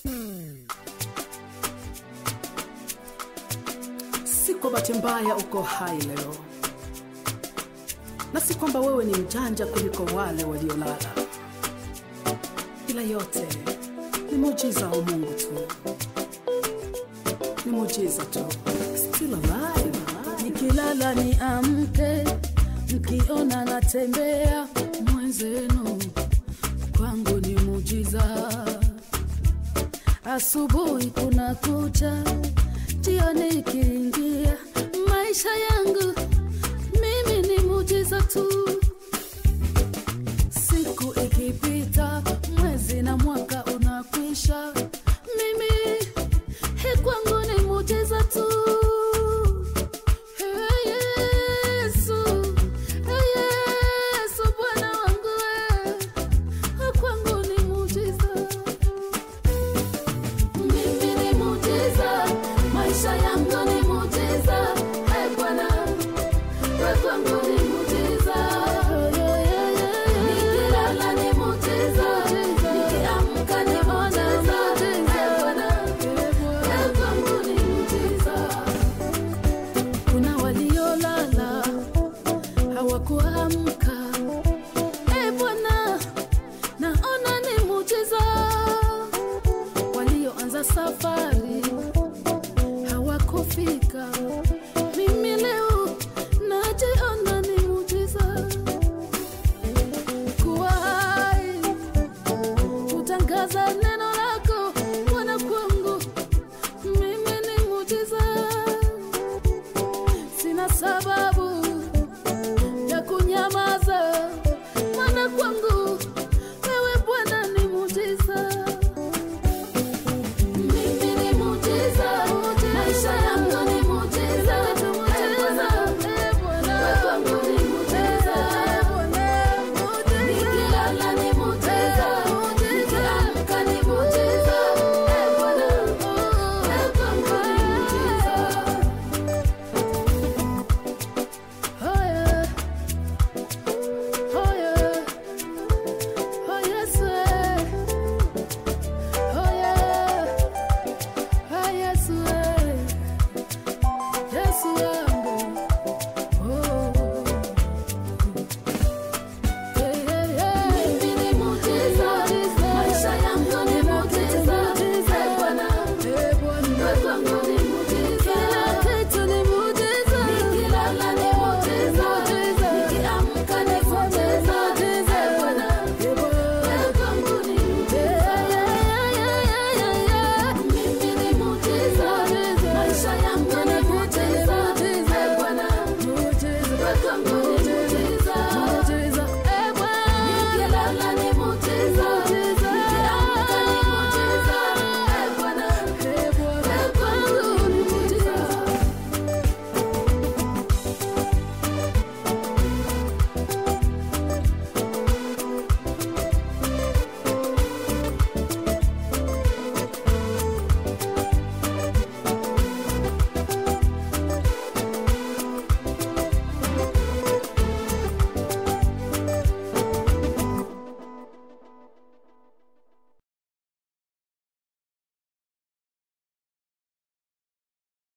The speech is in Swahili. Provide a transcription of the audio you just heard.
Si kwa bahati mbaya uko hai leo, na si kwamba wewe ni mjanja kuliko wale waliolala, ila yote ni muujiza wa Mungu tu, ni muujiza tu. Still alive, alive. nikilala ni amke, mkiona natembea mwenzenu, kwangu ni mujiza. Asubuhi kuna kucha, jioni ikiingia, maisha yangu mimi ni mujiza tu. Siku ikipita, mwezi na mwaka unakwisha, mimi hii kwangu ni mujiza tu. Hey, Yesu, hey, Yesu, Bwana wangu we, kwangu ni mujiza. Mimi ni mujiza, maisha yangu ni mujiza. Hey, Bwana, we kwangu ni mujiza. Nikilala ni mujiza, nikiamka ni mujiza. Hey, Bwana, we kwangu ni mujiza. Kuna waliolala hawakuamka. E Bwana, naona ni mujiza. Walioanza safari hawakufika.